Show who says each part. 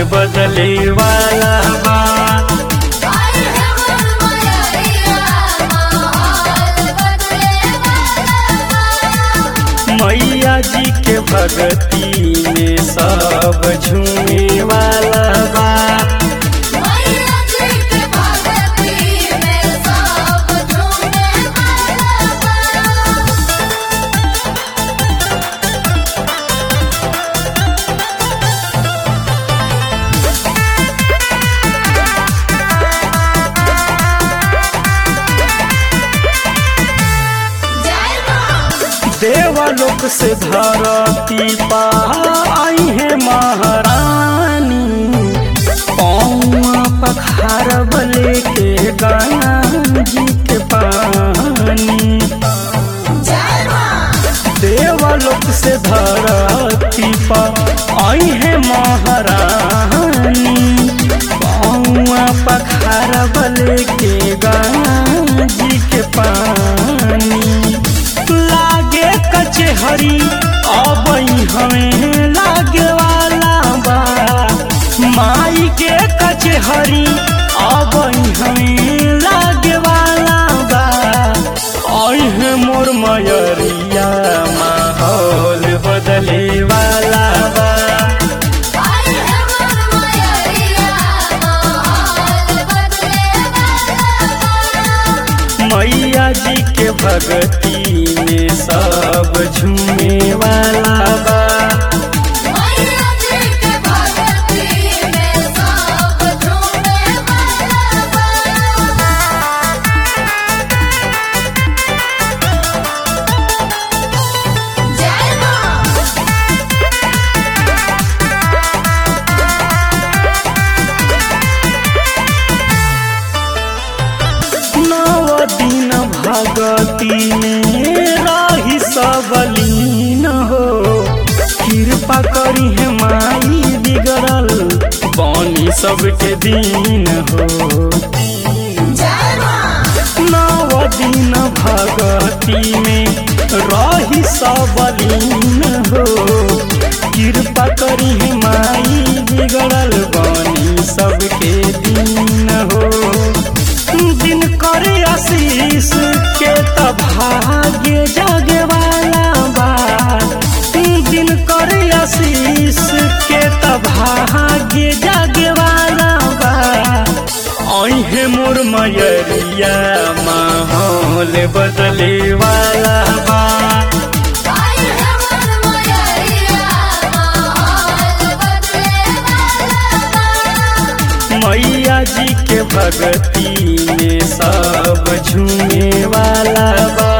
Speaker 1: बदले वाला बा
Speaker 2: आई है मन मयरिया माहौल बदले वाला
Speaker 1: मैया जी के भगती में सब झूमे वाला बा
Speaker 2: मैया जी के भगती में सब झूमे वाला जय मां
Speaker 1: देवलोक से धरती पा आई है महारानी पौआ पखारब लेके गंगा जी के पानी
Speaker 2: जय मां
Speaker 1: देवलोक से धरती पा आई है महारानी पौआ पखारब लेके गंगा जी के पानी लागे कचहरी अबई हमें लागे वाला बा माई के कचहरी अबई हमें लागे वाला बा है मोर मयरिया माहौल बदले वाला बा
Speaker 2: आई है मन मयरिया माहौल बदले वाला
Speaker 1: मैया जी के भगती में सब झूमे वाला बा
Speaker 2: मैया जी के भगती में सब झूमे वाला जय मां
Speaker 1: नव दिन भगती में रही सबलीन हो कृपा करी है माई बिगड़ल बनी सबके दिन हो
Speaker 2: जय मां
Speaker 1: नव दिन भगती में रही सबलीन हो कृपा करी है माई बिगड़ल बनी सबके दिन हो दिन करे आशीष के त भाग्य जागे वाला बा दिन करे आशीष के त भाग्य जागे वाला बा ऐहे मोर मयरिया माहौल बदले वाला बा
Speaker 2: आई है मन मयरिया माहौल बदले वाला
Speaker 1: मैया जी के भगती में सब झूमे वाला बा